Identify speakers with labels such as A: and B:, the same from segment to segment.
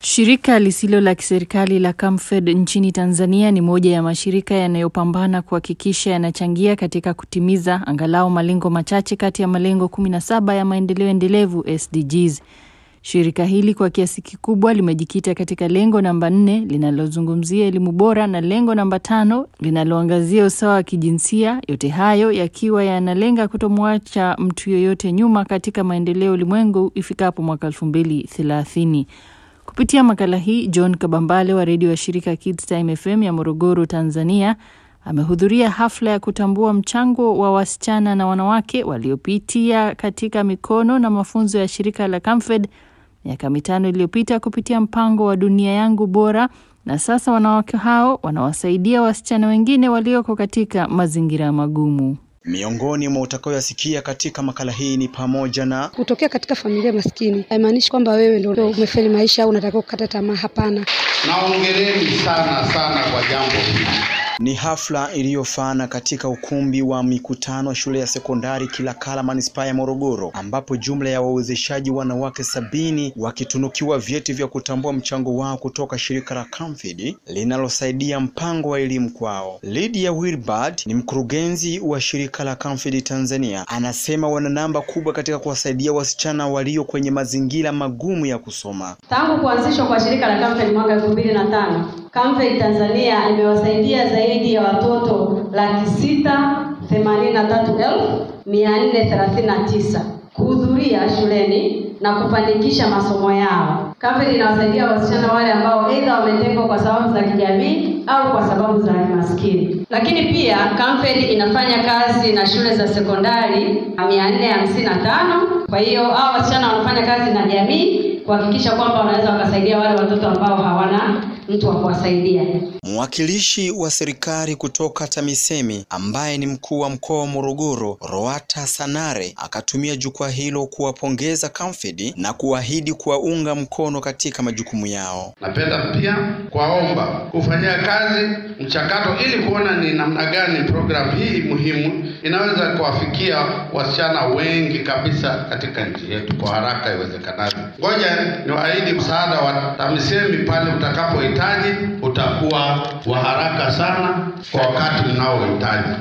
A: Shirika lisilo la kiserikali la Camfed nchini Tanzania ni moja ya mashirika yanayopambana kuhakikisha yanachangia katika kutimiza angalau malengo machache kati ya malengo 17 ya maendeleo endelevu SDGs. Shirika hili kwa kiasi kikubwa limejikita katika lengo namba nne linalozungumzia elimu bora na lengo namba tano linaloangazia usawa wa kijinsia, yote hayo yakiwa yanalenga kutomwacha mtu yoyote nyuma katika maendeleo ulimwengu ifikapo mwaka elfu mbili thelathini. Kupitia makala hii, John Kabambale wa redio ya shirika Kids Time FM ya Morogoro, Tanzania, amehudhuria hafla ya kutambua mchango wa wasichana na wanawake waliopitia katika mikono na mafunzo ya shirika la Camfed miaka mitano iliyopita kupitia mpango wa Dunia Yangu Bora, na sasa wanawake hao wanawasaidia wasichana wengine walioko katika mazingira magumu.
B: Miongoni mwa utakayoyasikia katika makala hii ni pamoja na
C: kutokea katika familia maskini haimaanishi kwamba wewe ndio umefeli maisha au unatakiwa kukata tamaa. Hapana,
D: naongeleni sana sana kwa jambo hili.
B: Ni hafla iliyofana katika ukumbi wa mikutano shule ya sekondari Kilakala manispaa ya Morogoro, ambapo jumla ya wawezeshaji wanawake sabini wakitunukiwa vyeti vya kutambua mchango wao kutoka shirika la Camfed linalosaidia mpango wa elimu kwao. Lydia Wilbard ni mkurugenzi wa shirika la Camfed Tanzania, anasema wana namba kubwa katika kuwasaidia wasichana walio kwenye mazingira magumu ya kusoma.
E: Tangu kuanzishwa kwa shirika la Camfed mwaka elfu mbili na tano Camfed Tanzania imewasaidia zaidi ya watoto laki sita themanini na tatu elfu mia nne thelathini na tisa kuhudhuria shuleni na kufanikisha masomo yao. Camfed inawasaidia wasichana wale ambao aidha wametengwa kwa sababu za kijamii au kwa sababu za kimaskini. Lakini pia Camfed inafanya kazi na shule za sekondari mia nne hamsini na tano. Kwa hiyo hao wasichana wanafanya kazi na jamii kuhakikisha kwamba wanaweza wakasaidia wale watoto ambao hawana mtu wa kuwasaidia.
B: Mwakilishi wa serikali kutoka TAMISEMI ambaye ni mkuu wa mkoa wa Morogoro, Roata Sanare, akatumia jukwaa hilo kuwapongeza Camfed na kuahidi kuwaunga mkono katika majukumu yao.
D: Napenda pia kuwaomba kufanyia kazi mchakato ili kuona ni namna gani programu hii muhimu inaweza kuwafikia wasichana wengi kabisa katika nchi yetu kwa haraka iwezekanavyo. Ngoja niwaahidi msaada wa TAMISEMI pale utakapohitaji utakuwa wa haraka sana kwa wakati mnaohitaji.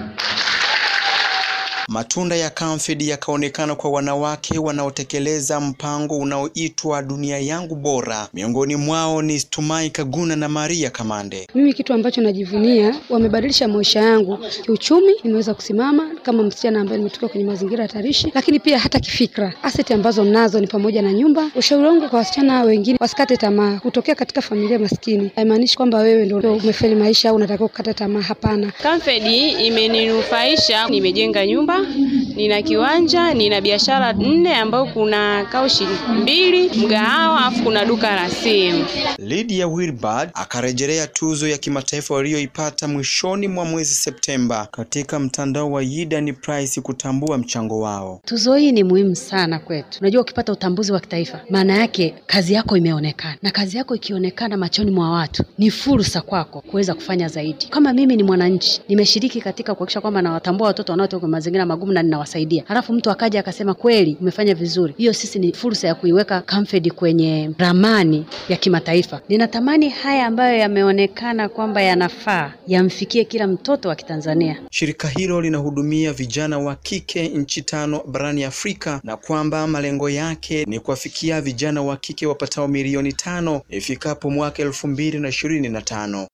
B: Matunda ya Camfed yakaonekana kwa wanawake wanaotekeleza mpango unaoitwa Dunia Yangu Bora. Miongoni mwao ni Stumai Kaguna na Maria Kamande.
C: Mimi kitu ambacho najivunia, wamebadilisha maisha yangu kiuchumi. Nimeweza kusimama kama msichana ambaye nimetoka kwenye mazingira hatarishi, lakini pia hata kifikra. Aseti ambazo nazo ni pamoja na nyumba. Ushauri wangu kwa wasichana wengine, wasikate tamaa. Kutokea katika familia maskini haimaanishi kwamba wewe ndio umefeli maisha au unatakiwa kukata tamaa. Hapana,
F: Camfed imeninufaisha, nimejenga nyumba nina kiwanja, nina biashara nne ambayo kuna kaushi mbili, mgahawa, afu kuna duka la simu.
B: Lydia Wilbard akarejelea tuzo ya kimataifa waliyoipata mwishoni mwa mwezi Septemba katika mtandao wa Yidan Prize kutambua mchango wao.
G: Tuzo hii ni muhimu sana kwetu. Unajua, ukipata utambuzi wa kitaifa, maana yake kazi yako imeonekana, na kazi yako ikionekana machoni mwa watu, ni fursa kwako kuweza kufanya zaidi. Kama mimi ni mwananchi, nimeshiriki katika kuhakikisha kwamba nawatambua watoto wanaotoka kwenye mazingira magumu na ninawasaidia, halafu mtu akaja akasema kweli umefanya vizuri, hiyo sisi ni fursa ya kuiweka Camfed kwenye ramani ya kimataifa. Ninatamani haya ambayo yameonekana kwamba yanafaa yamfikie kila mtoto wa Kitanzania.
B: Shirika hilo linahudumia vijana wa kike nchi tano barani Afrika na kwamba malengo yake ni kuwafikia vijana wa kike wapatao milioni tano ifikapo mwaka elfu mbili na ishirini na tano.